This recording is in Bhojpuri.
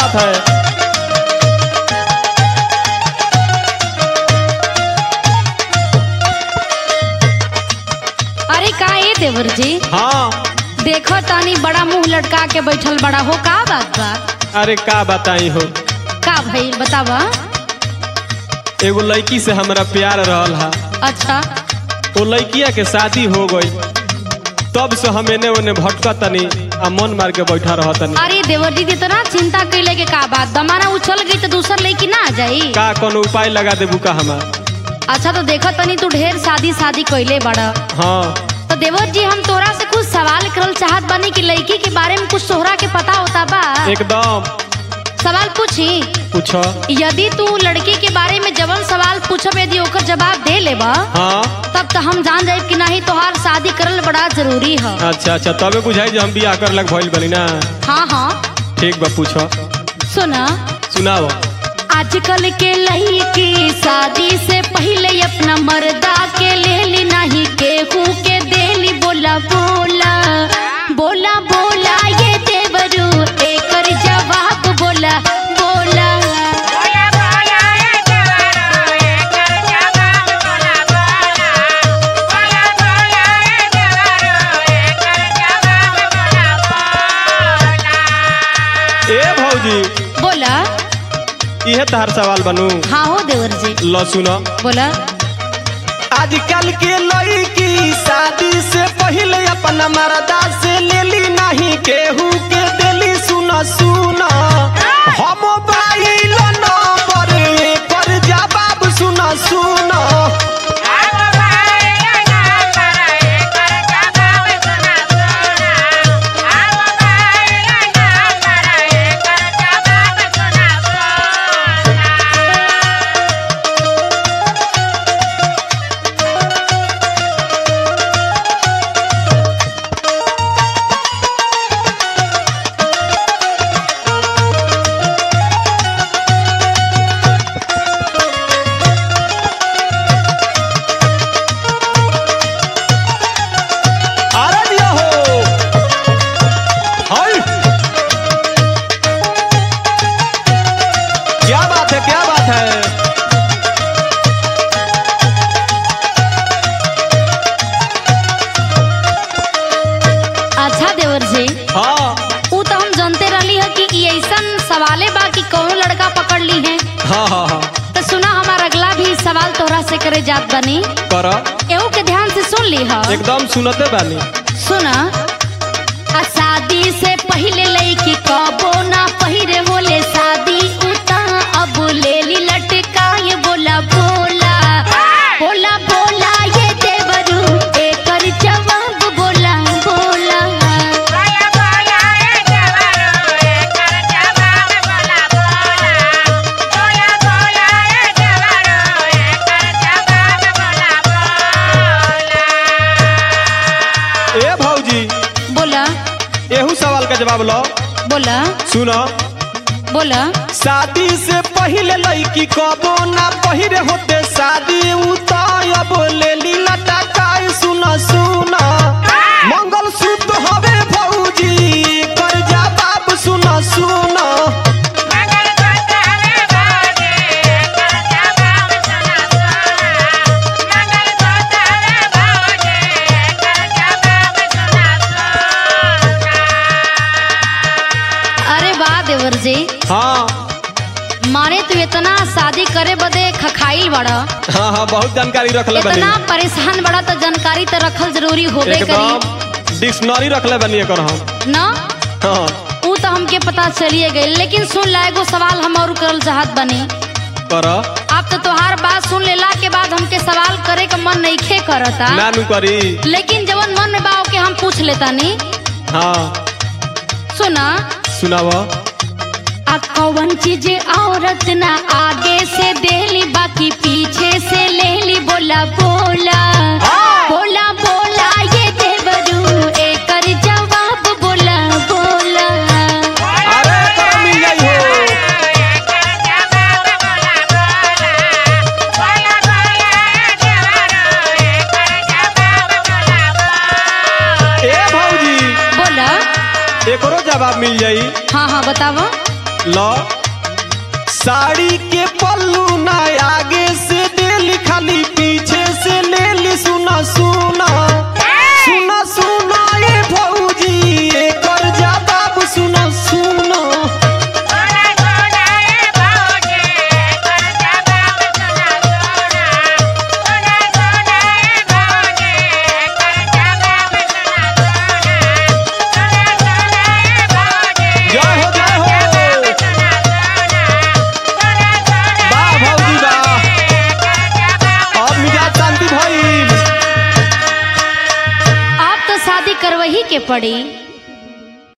बात है अरे का ये देवर जी हाँ देखो तानी बड़ा मुंह लटका के बैठल बड़ा हो का बात बा अरे का बताई हो का भइल बतावा एगो लड़की से हमरा प्यार रहल हा अच्छा वो लड़किया के शादी हो गई तब से हम एने ओने भटका तनी आ मन मार के बैठा रह तनी अरे देवर जी इतना चिंता कैले के का बात दमाना उछल गई तो दूसर लड़की ना आ जाई का कोनो उपाय लगा देबू का हमार अच्छा तो देखो तनी तू ढेर शादी शादी कैले बड़ा हाँ तो देवर जी हम तोरा से कुछ सवाल करल चाहत बानी कि लड़की के बारे में कुछ तोहरा के पता होता बा एकदम सवाल पूछी पूछो यदि तू लड़की के बारे में जवन सवाल पूछब यदि ओकर जवाब दे लेबा हाँ तब तो हम जान जाए कि नहीं तोहार शादी करल बड़ा जरूरी है अच्छा अच्छा तबे बुझाई जो हम बियाह कर लग भइल बनी ना हाँ हाँ ठीक बा पूछो सुना सुनाओ आजकल के लड़की शादी से पहले अपना मर्दा के ले ली नहीं केहू के देली बोला बोला बोला बोला ये देवरू एकर जवाब बोला बोला ए भौजी बोला इहे तहार सवाल बनू हाँ हो देवर जी ल सुनो बोला आजकल के लड़की शादी से पहले अपना मर्दा से लेली नहीं केहू के दिली सुना सुना हम बाइल नंबर पर जवाब सुना सुना अरे दिया हो हाय क्या बात है क्या बात है अच्छा देवर जी हाँ ऊ तो हम जानते रहली है कि ई ऐसन सवाले बा कि कौनो लड़का पकड़ ली है हाँ हाँ हाँ तो सुना हमारा अगला भी सवाल तोहरा से करे जात बनी कर एहू के ध्यान से सुन ली है एकदम सुनते बानी सुना आ शादी से पहले लड़की कबो ना पहिरे होले शादी उता अब ले ली लटका ये बोला बोला बोला बोला ये देवरू एकर जवाब बोला बोला ए भौजी बोला एहू सवाल का जवाब लो बोला सुनो बोला शादी से पहले लड़की कबो ना पहिरे होते शादी उतायब लेली लटकाई सुना सुना मंगल सूत्र हवे भौजी कर जवाब सुना सुना अरे वाह देवर जी हाँ माने तू इतना शादी करे बदे खखाइल बड़ा हाँ हाँ बहुत जानकारी रखले बनी इतना परेशान बड़ा तो जानकारी तो रखल जरूरी होबे करी एकदम डिक्शनरी रखले बनी एकर हम ना हाँ ऊ तो हमके पता चलिए गई लेकिन सुन ला एगो सवाल हम और करल चाहत बनी कर आप तो तोहार बात सुन लेला के बाद हमके सवाल करे का मन नइखे करता ना नु करी लेकिन जवन मन में बा ओके हम पूछ लेता नी हाँ सुना सुनाव आ कौन चीज औरत ना आगे से देली बाकी पीछे से लेली बोला बोला बोला बोला ये देवरू एकर जवाब बोला बोला अरे कर मिल जाई हो ए भौजी बोला एकरो जवाब मिल जाई हाँ हाँ बतावा लो साड़ी के पल्लू ना आगे से देली खाली पीछे से लेली सुना सुना सुना सुना ये भौजी एकर जवाब सुना सुना जय हो जय हो वाह भौजी वाह अब मिजाज शांति भइल आप तो शादी करवही के पड़ी